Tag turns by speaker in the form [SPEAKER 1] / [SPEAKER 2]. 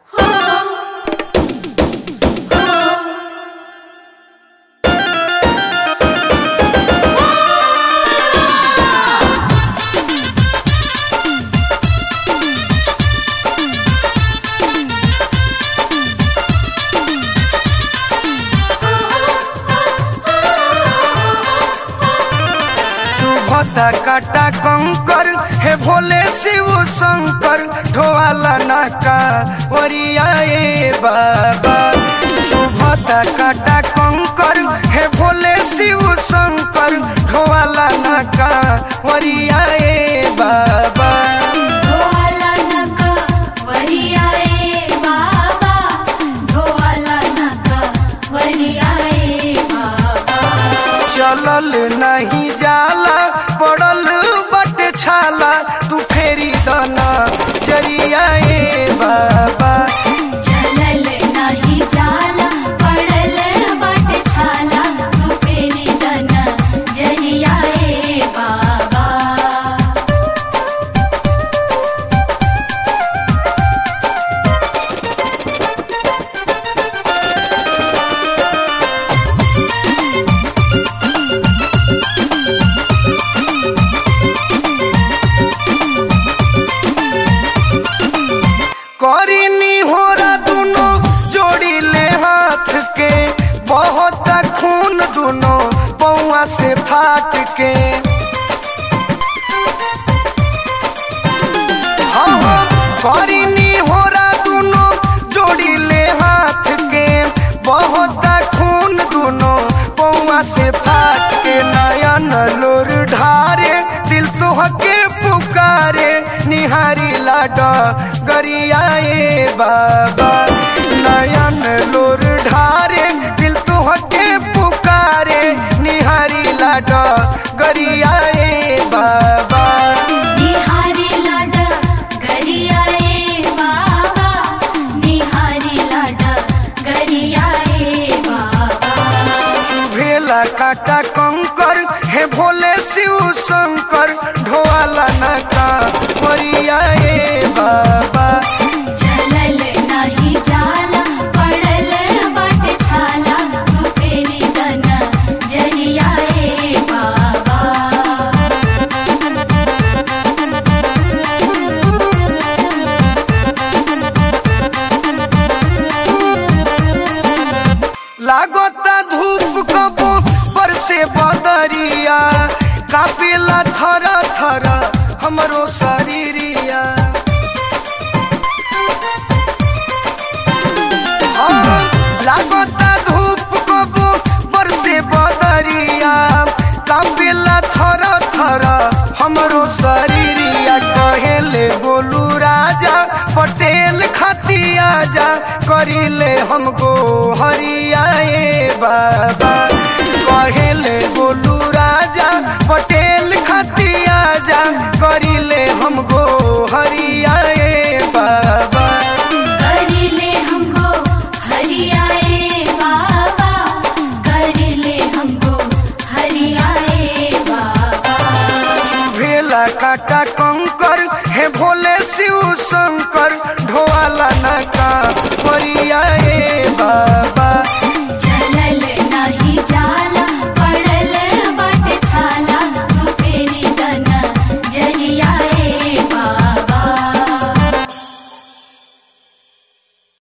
[SPEAKER 1] चुभता काटा कंकर हे भोले शिव शंकर ढोवाला नाका वरिया ए बाबा चुभता काटा कंकर हे भोले शिव शंकर ढोवाला नाका वरिया ए बाबा
[SPEAKER 2] ढोवाला नका वरिया ए बाबा ढोवाला नका वरिया ए बाबा
[SPEAKER 1] चलल नहीं जाला पड़ल बट छाला तू फेरी दना जरिया ए बाबा
[SPEAKER 2] चलल नाही जाला पडल बाट छाला तू पेरी दन जरिया ए बाबा
[SPEAKER 1] करीनी होरा दुनो जोड़ी ले हाथ के बहुत खून दुनो पौआ से फाट के हाँ हाँ, करीनी होरा दुनो जोड़ी ले हाथ के बहुत खून दुनो पौआ से फाट के नयन लोर ढारे दिल तुहके पुकारे निहारी लाडा गरिया ए बाबा नयन लोर ढारे दिल तुहके पुकारे निहारी लाडा गरिया ए बाबा
[SPEAKER 2] निहारी लाडा गरिया ए बाबा निहारी लाडा गरिया ए बाबा
[SPEAKER 1] चुभेला काटा कंकर हे भोले शिव शंकर ढोवाला नाका वरिया ए बाबा
[SPEAKER 2] चलल नाही जाला पडल बाट छाला तू पेरी दन जरिया ए बाबा
[SPEAKER 1] लागता धूप कबो बरसे बदरिया कापेला थर थर हमरो शरीरिया हाँ, लागता धूप कबो बरसे बदरिया कापेला थर थर हमरो शरीरिया कहेले बोलू राजा पटेल खतिया जा करिले हमको हरिया ए बाबा कहेले बोलू राजा पटेल खतिया जा करिले हमको